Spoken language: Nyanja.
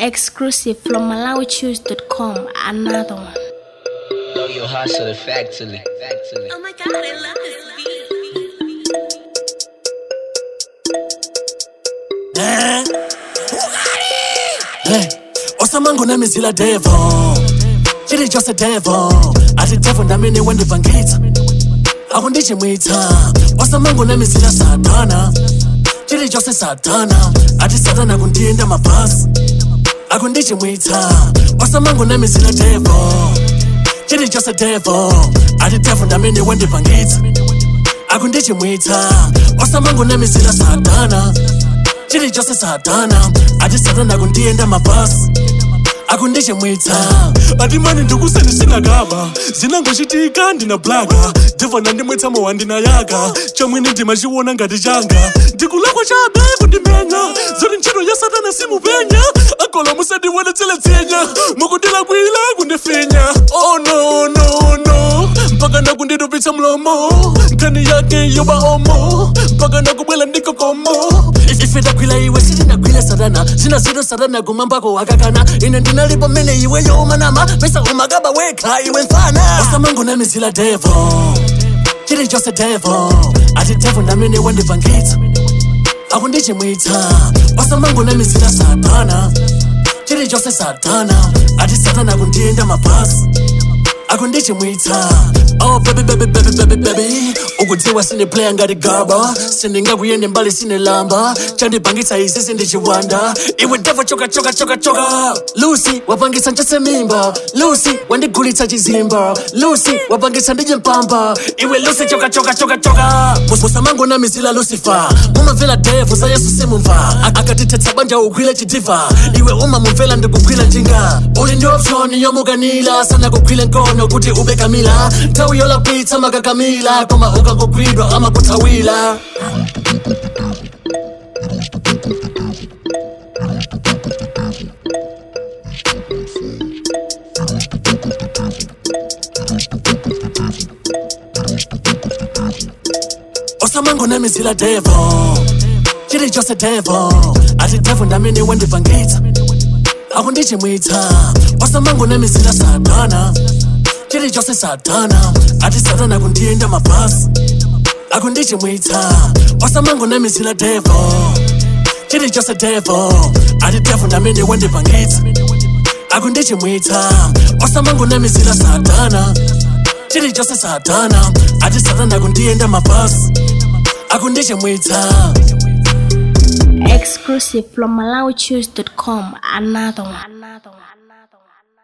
Exclusive from MalawiChoose.com. Another one. Know your hustle factually. Factually. Oh my god, I love this beat. Hey, osamango nami zila devil chiri chose devil ati devil ndamene wandipangitsa akundichimwitsa osamango nami zila satana chiri chose satana ati satana kundiyenda mabhasi akundichimwitsa osamango nami zila devil chiri chose devil ati devil ndamene wandipangitsa akundichimwitsa osamango nami zila satana chiri chose satana ati satana kundiyenda mabhasi akundichimwitsa ati mani ndikuseni sinakaba zinangochitika ndina blaka devha nandimwitsa mowa ndinayaka chamwene ndimachiona ngati changa ndikulakwa chabe kundimenya zoti ntchito ya satana simupenya akola musandiwonetsele dzenya mukundilakwila kundifinya oh no no no mpaka nakunditupitsa mlomo nkhani yake yoba omo mpaka nakubwela ndikokomo ife takwila iwe sitinagwile satana zina zito satana kumambako wakakana ine ndinalipo mmene iwe yomanama pesa umakaba wekha iwe mfana osamango namizila devo chiri chose devo ati devo ndamene wandipangitsa akundichimwitsa osamango namizila satana chiri chose satana ati satana kundiyenda mabhasi akundichimwitsa oh baby baby baby baby baby ukudziwa sine playa ngati gaba sindingakuyende mbali sine lamba chandipangitsa izi sindichiwanda iwe devo choka choka choka choka lucy wapangitsa nchose mimba lucy wandigulitsa chizimba lucy wapangitsa ndije mpamba iwe lucy choka choka choka choka musamango na mizila lucifer mumamvera devo za yesu simumva Ak- akatitetsa banja ugwile chidiva iwe umamumvera ndikugwila njinga uli ndi option yomukanila sana kugwile nkono kuti ube kamila nthawi yolapitsa makakamila koma ukangogwidwa amakuthawila osamango namizila devo chiri chose devo ati devo ndamene wandipangitsa akundichimwitsa osamango namizila satana chiri chose satana ati satana kundiyenda mabhasi akundichimwitsa osamango namizila devo chiri chose devo ati devo ndamene wandipangitsa akundichimwitsa osamango namizila satana chiri chose satana ati satana kundiyenda mabhasi akundichimwitsa Exclusive from MalawiChoose.com. Another one. Another one. Another one.